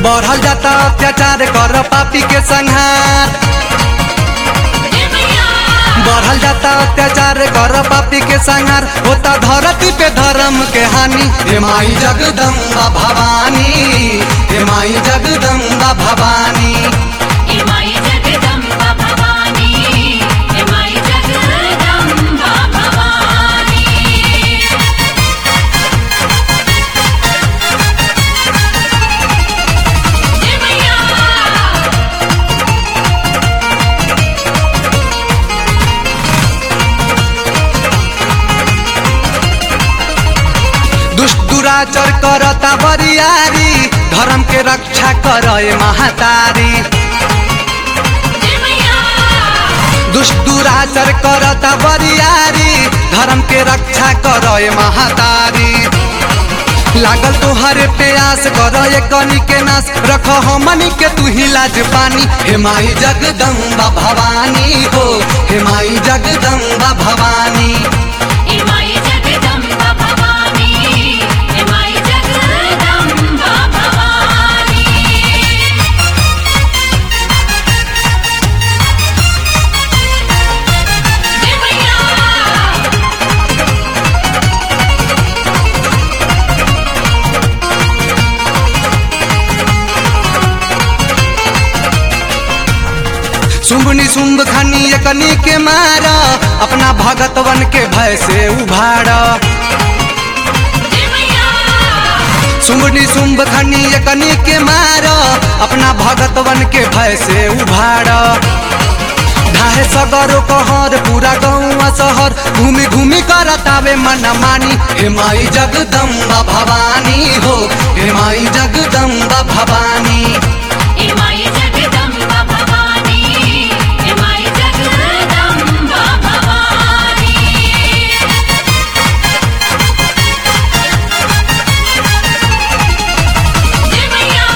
बढ़ल जाता अत्याचार कर पापी के संहार बढ़ल जाता अत्याचार कर पापी के संहार होता धरती पे धर्म के हानि हे माई जगदम्बा भवानी हे माई जगदम्बा भवानी माई जगदम्बा भवानी हे माई जगदम्बा भवानी जय मैया दुष्ट दुराचर करता बरियारी धर्म के रक्षा करे महातारी जय मैया दुष्ट दुराचर करता बरियारी धर्म के रक्षा करे महातारी लागल तोहरे प्यास कर कनी के नाश रख हमनी के तू ही लाज पानी हे माई जगदम्बा भवानी हो हे माई जगदम्बा भवानी हे माई जगदम्बा भवानी हे माई जगदम्बा भवानी जय मैया शुंभनी शुंभ खनी एकनी के मारा अपना भगतवन के भय से उभारा जय मैया शुंभनी शुंभ खनी एकनी के मारा अपना भगतवन के भय से उभारा ढाहे सगरो कहर पूरा गाँव शहर घूमी घूमी करतावे मन मानी हे माई जगदम्बा भवानी हो हे माई जगदम्बा भवानी हे माई जगदम्बा भवानी हे माई जगदम्बा भवानी जय मैया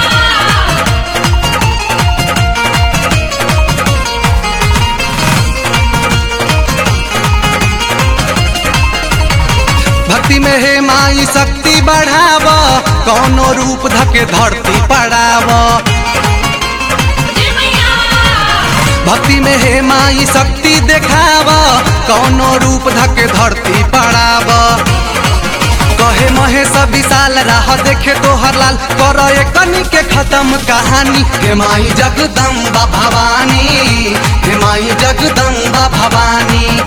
भक्ति में हे माई शक्ति बढ़ाव कौनो रूप धके धरती पड़ाव जय मैया भक्ति में हे माई शक्ति देखाव कौनो रूप धके धरती पड़ाव कहे महेश विशाल राह देखे तोहर लाल कर कनी के खत्म कहानी हे माई जगदम्बा भवानी हे माई जगदम्बा भवानी